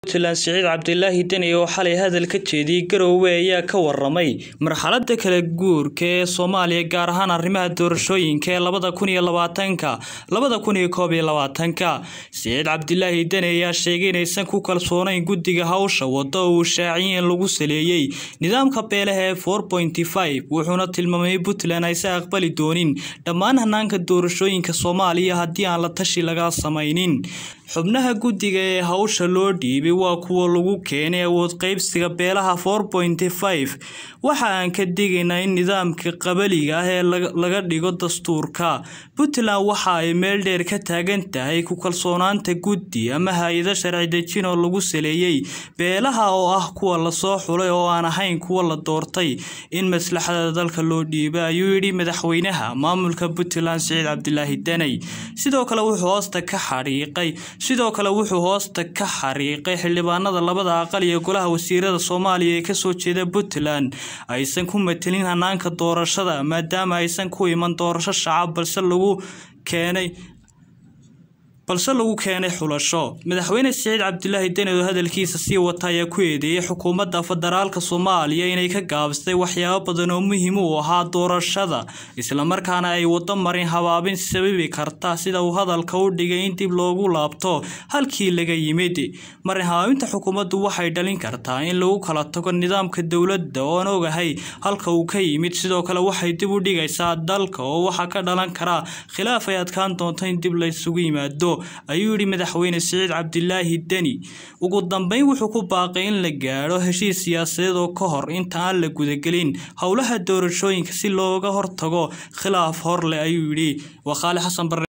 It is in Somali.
puntland siciid cabdilaahi deni oo xalay hadal ka jeediyey garowe ayaa ka waramay marxalada kala guurka ee soomaaliya gaar ahaan arrimaha doorashooyinka ee labada kun iyo labaatanka labada kun iyo koob iyo labaatanka siciid cabdilaahi deni ayaa sheegay inaysan ku kalsoonayn guddiga hawsha wada oo uu shaaciyey in lagu saleeyey nidaamka beelaha ee four pointy five wuxuuna tilmaamay puntland aysan aqbali doonin dhammaan hanaanka doorashooyinka soomaaliya haddii aan la tashi laga samaynin xubnaha guddiga ee hawsha loo dhiibay waa kuwa lagu keenay awood qaybsiga beelaha four pointy five waxa aan ka digaynaa in nidaamka qabaliga ah ee laga dhigo dastuurka puntland waxa ay meel dheer ka taagan tahay ku kalsoonaanta guddi ama hay-ado sharci dejin oo lagu saleeyey beelaha oo ah kuwa lasoo xulay oo aan ahayn kuwa la doortay in maslaxada dalka loo dhiiba ayuu yidhi madaxweynaha maamulka puntland siciid cabdilaahi daney sidoo kale wuxuu hoosta ka xadhiiqay sidoo kale wuxuu hoosta ka xariiqay xildhibaanada labada aqal iyo golaha wasiirada soomaaliya ee kasoo jeeda puntland aysan ku matelin hanaanka doorashada maadaama aysan ku iman doorasho shacab balse lagu keenay balse lagu keenay xulasho madaxweyne siciid cabdilaahi deni oo hadalkiisa sii wata ayaa ku eedeeyey xukuumadda federaalka soomaaliya inay ka gaabsatay waxyaabo badan oo muhiim u ahaa doorashada islamarkaana ay wado marin habaabin sababi karta sida uu hadalka u dhigay in dib loogu laabto halkii laga yimid marin habaabinta xukuumaddu waxay dhalin kartaa in lagu kala tago nidaamka dowladda oon ogahay halka uu ka yimid sidoo kale waxay dib u dhigaysaa dalka oo waxaa ka dhalan karaa khilaaf ay adkaan doonto in dib laysugu yimaado ayuu yidhi madaxweyne siciid cabdilaahi deni ugu dambeyn wuxuu ku baaqay in la gaadho heshiis siyaasadeed oo ka hor inta aan la gudagelin howlaha doorashooyinka si looga hortago khilaaf hor leh ayuu yidhi waa khaali xasan bare